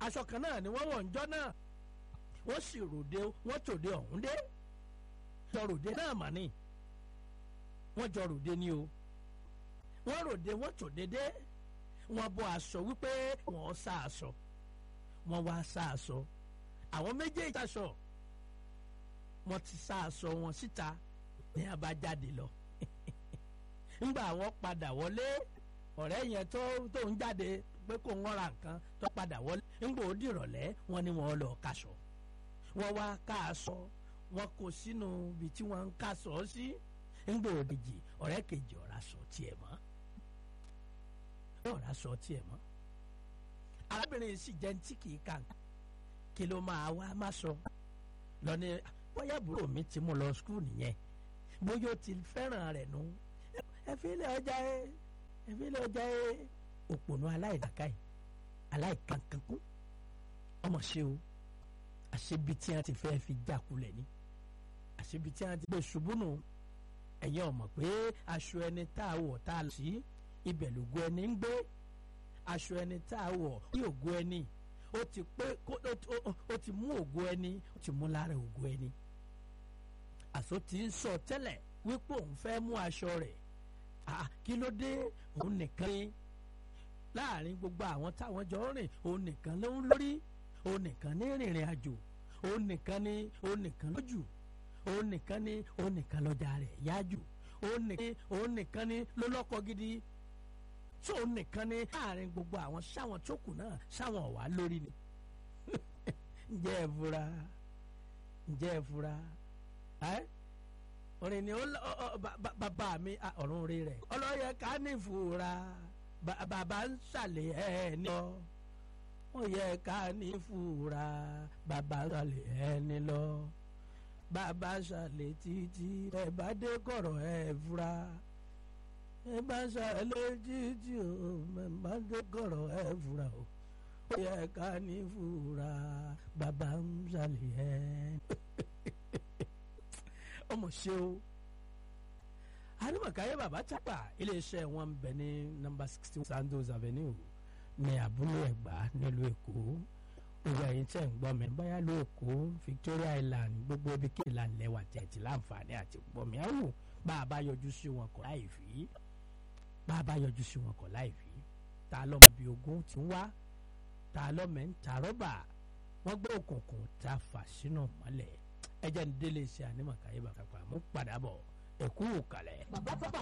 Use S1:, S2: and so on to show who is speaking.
S1: aṣọ kan náà ni wọ́n wọ̀ ń jọ́ náà wọ́n sì ròde wọ́n tòde ọ̀hún dé jọ ròde náà mà ní wọ́n jọ ròde ni o wọ́n ròde wọ́n tòde dé wọ́n bọ́ aṣọ wípé wọ́n sá aṣọ wọ́n wá sá aṣọ àwọn méjèèjì aṣọ wọ́n ti sá aṣọ wọn síta ní abájáde lọ ńgbà wọ́n padà wọlé ọ̀rẹ́ yẹn tó tó ń jáde pé kò ń ra nǹkan tó padà wọlé ńgbà ó dìrọ̀lẹ́ wọ́n ní wọ́n lọ kaṣọ wọ́n wá ká aṣọ wọ́n kó sínú ibi tí wọ́n ń kaṣọ sí ńgbà òdìjì ọ̀rẹ́ kejì ọ̀rá sọ tiẹ̀ mọ́ ọ̀rá sọ tiẹ̀ mọ́ arábìnrin sì jẹ́ tí kì í kà kí ló máa wá má sọ lọ ní bóyá àbúrò mi ti mú lọ skul nìyẹn bóyá ó ti fẹ́ràn rẹ̀ nù ẹ fi ilé ọjà ẹ ẹ fi ilé ọjà ẹ òpònú aláìdàkáì aláìkankankú ọmọ ṣe o àṣebi tí wọn ti fẹ́ fi jákulẹ̀ ni àṣebi tí wọn ti gbé ṣubú nù ẹ̀yin ọmọ pé aṣọ ẹni tá a wọ̀ tá a lọ sí ibẹ̀ lògo ẹni ń gbé aṣọ ẹni tá a wọ̀ ní ògo ẹni ó ti pé ó ti mú ògo ẹni ó ti mú lára ògo ẹni àṣọ ti ń sọ tẹ́lẹ̀ wípé òun fẹ́ mú aṣọ rẹ̀ kí ló dé òun nìkan ni láàrin gbogbo àwọn táwọn jọ rìn òun nìkan ló ń lórí òun nìkan ní rìnrìn àjò òun nìkan ní òun nìkan lójú òun nìkan ní òun nìkan lọ́jà rẹ̀ yájú òun nìkan ní òun nìkan ní ló lọ́kọ gidi tí òun nìkan ní láàrin gbogbo àwọn sáwọn tó kù náà sáwọn ọ̀wá lórí ni ǹjẹ́ ẹ fura ǹjẹ́ ẹ fura ẹ́ orin ni bàbá mi ọ̀run rí rẹ̀ ọlọ́yẹ ká ní ìfura bàbá ń ṣàlẹ̀ ẹ̀ ní lọ ó yẹ ká ní ìfura bàbá ń ṣàlẹ̀ ẹ̀ ní lọ bàbá ṣàlẹ̀ títí ẹ bá dé kọ̀rọ̀ ẹ̀ fura ẹ bá ṣàlẹ̀ títí o ẹ bá dé kọ̀rọ̀ ẹ̀ fura o ó yẹ ká ní ìfura bàbá ń ṣàlẹ̀ ẹ̀ ọmọ ṣe o arimakaye baba chapa iléeṣẹ́ wọn bẹ ní nọ́mbà sixty one sandos avenue ní abúlé ẹ̀gbá nílùú èkó gbogbo ẹ̀yin tẹ́ ń gbọ́ mi báyà ló èkó victoria island gbogbo ibi kí ìlànà lẹ́wà tẹ̀tì láǹfààní àti gbọ́ mi àwò bá a bá yọjú sí wọn kọ̀ láì fi bá a bá yọjú sí wọn kọ̀ láì fi ta lọ́mọ bíi ogún ti ń wá ta lọ́mọ ń ta rọ́bà wọ́n gbé òkùnkùn ta fà sínú mọ́lẹ̀ ẹjẹ ń délé iṣẹ́ ànímọ̀káyé bàbá pa mú padà bọ̀ ẹ̀kú kalẹ̀.
S2: bàbá pápá